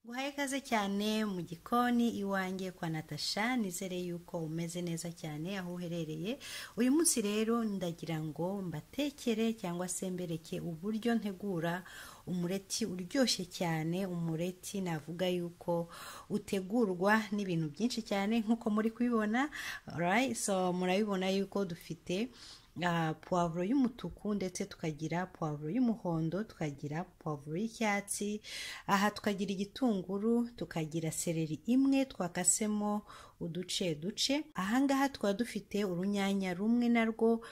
guhaye ikaze cyane mu gikoni iwanjye kwa natasha nizere yuko umeze neza cyane aho uherereye uyu munsi rero ndagira ngo mbatekere cyangwa se mbereke uburyo ntegura umureti uryoshye cyane umureti navuga yuko utegurwa n'ibintu byinshi cyane nk'uko muri kubibona right? so murabibona yuko dufite uh, puwavuro y'umutuku ndetse tukagira puwavuro y'umuhondo tukagira puwavuro y'icyatsi aha tukagira igitunguru tukagira seleri imwe twakasemo uduce duce ahangaha tukaba dufite urunyanya rumwe narwo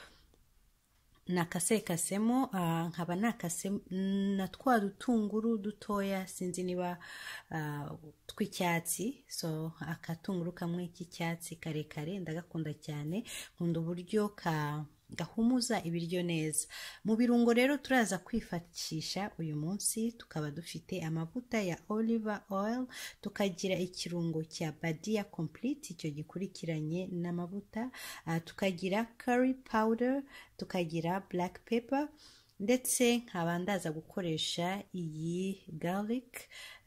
nakasekasemo nkaba nakase na twa dutunguru dutoya sinzi niba tw'icyatsi so akatunguru kamwe k'icyatsi karekare ndagakunda cyane nkunda uburyo ka gahumuza ibiryo neza mu birungo rero turaza kwifashisha uyu munsi tukaba dufite amavuta ya oliver oil tukagira ikirungo cya badia complete icyo gikurikiranye n'amavuta uh, tukagira curry powder tukagira black pepper ndetse nkaba ndaza gukoresha iyi garlic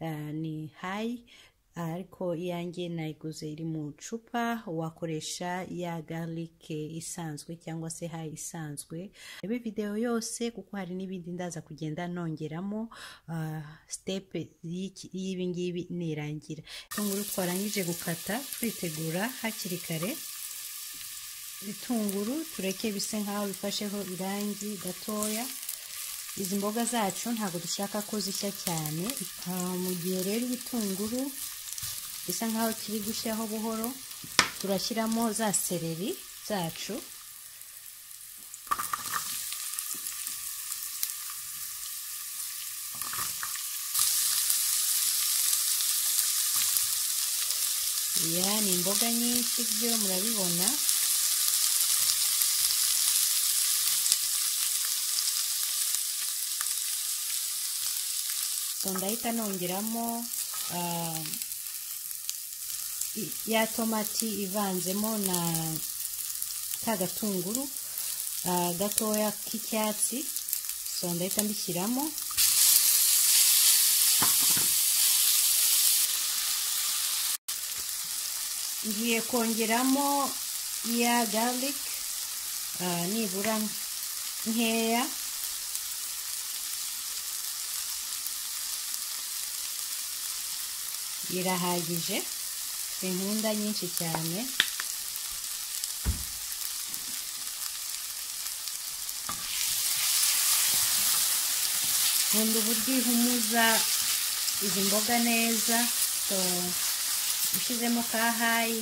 uh, ni high ariko iyanjye nayiguze iri mu icupa wakoresha ya garlic isanzwe cyangwa se hayi isanzwe rebe videwo yose kuko hari n'ibindi ndaza kugenda nongeramo step y'ibingibi nirangira itunguru twarangije gukata twitegura hakiri kare ibitunguru tureke bise nk'aho bifasheho irangi gatoya izi mboga zacu ntabwo dushaka ko zishya cyane mu gihe rero ibitunguru bisa nkaho kiri gushyaho buhoro turashyiramo za sereri zacu iya ni imboga nyinshi byo murabibona ndahita nongeramo ya tomati ivanzemo na ka gatunguru gatoya k'icyatsi so ndahita mbishyiramo ngiye kongeramo iya garlic nibura nkeya irahagije inkunda nyinshi cyane nkunda uburyo ihumuza izi mboga neza ushyizemo kahayi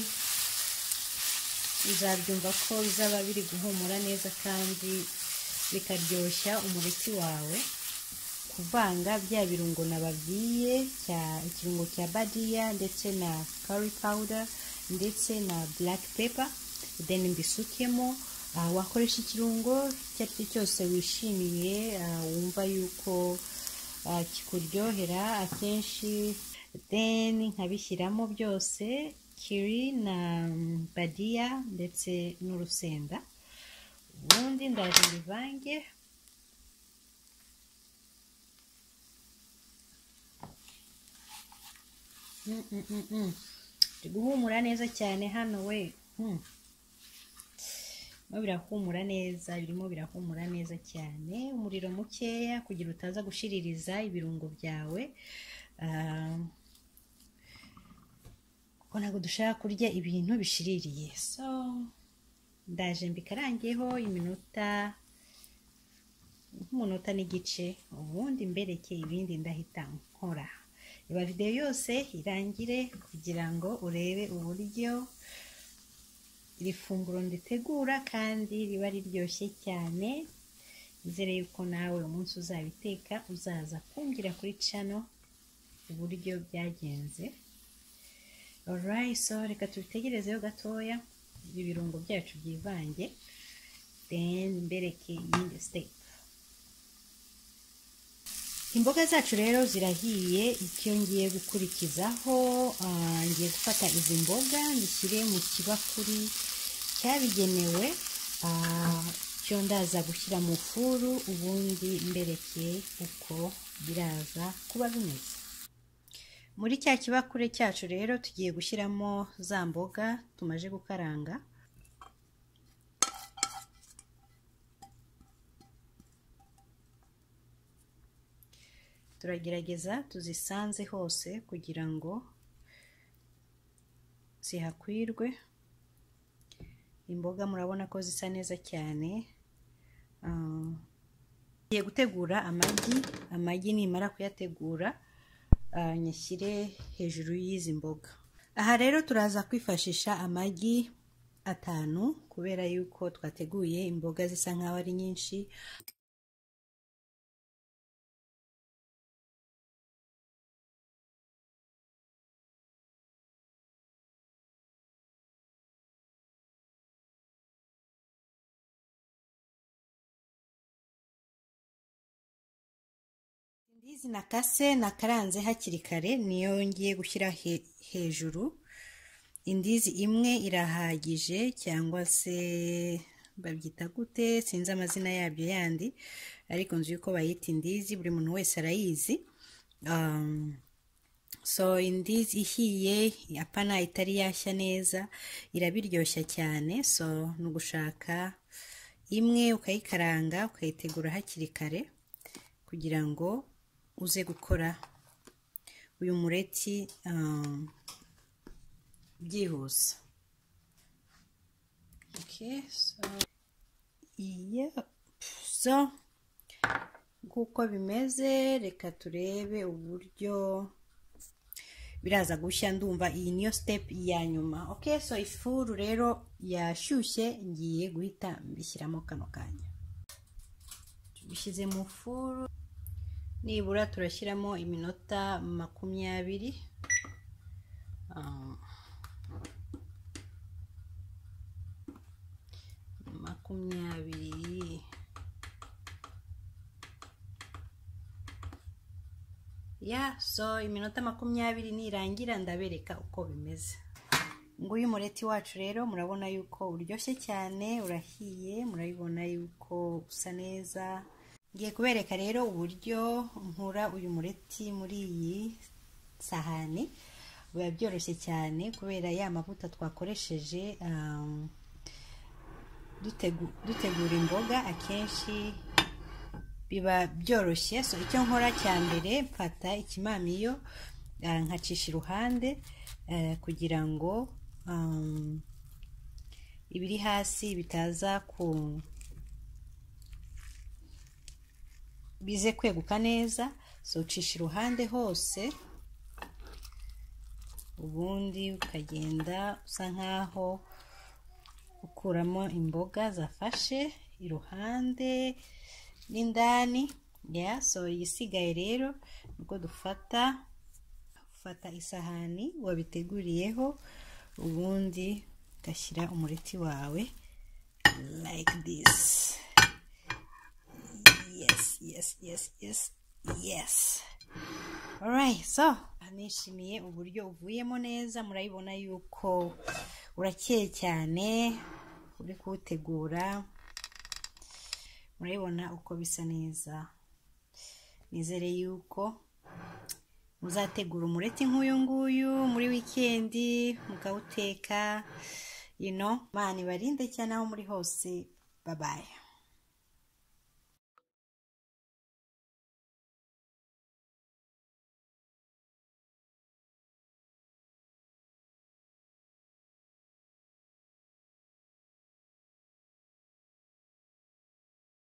uzabyumva ko bizaba biri guhumura neza kandi bikaryoshya umureti wawe kuvanga bya birungo nababwiye cya ikirungo cya badiya ndetse na curry powder ndetse na black pepper then mbisukemo uh, wakoresha ikirungo icyo ari cyo cyose wishimiye uh, wumva yuko uh, kikuryohera akenshi then nkabishyiramo byose kiri na badiya ndetse n'urusenda ubundi ndaje mbivange turi guhumura neza cyane hano we birimo birahumura neza birimo birahumura neza cyane umuriro mukeya kugira utaza gushiririza ibirungo byawe kuko ntabwo dushaka kurya ibintu bishiririye so ndaje mbikarangiyeho iminota nk'umunota n'igice ubundi mbereke ibindi ndahita nkora reba videwo yose irangire kugira ngo urebe uburyo iri funguro ritegura kandi riba riryoshye cyane nizere yuko nawe umunsi uzabiteka uzaza kumbwira kuri cano uburyo byagenze so reka tubitegerezeho gatoya ibi birungo byacu byivange mbereke iyindi sitepu imboga zacu rero zirahiye icyo ngiye gukurikizaho ngiye gufata izi mboga ngishyire mu kibakuri cyabigenewe icyo ndaza gushyira mu furu ubundi mbereke uko biraza kuba bimeze muri cya kibakure cyacu rero tugiye gushyiramo za mboga tumaze gukaranga turagerageza tuzisanze hose kugira ngo zihakwirwe imboga murabona ko zisa neza cyane tugiye gutegura amagi amagi nimara kuyategura nyashyire hejuru y'izi mboga aha rero turaza kwifashisha amagi atanu kubera yuko twateguye imboga zisa nk'aho ari nyinshi izi nakase nakaranze hakiri kare niyo ngiye gushyira hejuru indizi imwe irahagije cyangwa se babyita gute sinzi amazina yabyo yandi ariko nzi yuko bayita indizi buri muntu wese arayizi so indizi ihiye apana itari yashya neza irabiryoshya cyane so ni ugushaka imwe ukayikaranga ukayitegura hakiri kare kugira ngo uze gukora uyu mureti byihuse so nk'uko bimeze reka turebe uburyo biraza gushya ndumva iyi niyo sitepu ya nyuma oke so ifuru rero yashyushye ngiye guhita mbishyiramo kano kanya tubishyize mu furu nibura turashyiramo iminota makumyabiri makumyabiri ya so iminota makumyabiri nirangira ndabereka uko bimeze nguyu mureti wacu rero murabona yuko uryoshye cyane urahiye murabibona yuko usa neza ngiye kubereka rero uburyo nkura uyu mureti muri iyi sahani biba byoroshye cyane kubera ya mavuta twakoresheje dutegura imboga akenshi biba byoroshye so icyo nkora cya mbere mfata ikimamiyo nkacisha iruhande kugira ngo ibiri hasi bitaza ku bize kweguka neza so ucisha iruhande hose ubundi ukagenda usa nkaho ukuramo imboga zafashe iruhande n'indani ya so isigaye rero nibwo dufata ufata isahani wabiteguriyeho ubundi ugashyira umureti wawe like this yes yes yes yes yes alright so nishimiye uburyo uvuyemo neza murabibona yuko urakeye cyane uri kuwutegura murabibona uko bisa neza nizere yuko muzategura umureti nk'uyu nguyu muri wikendi mukawuteka you know imana ibarinde cyane aho muri hose babaye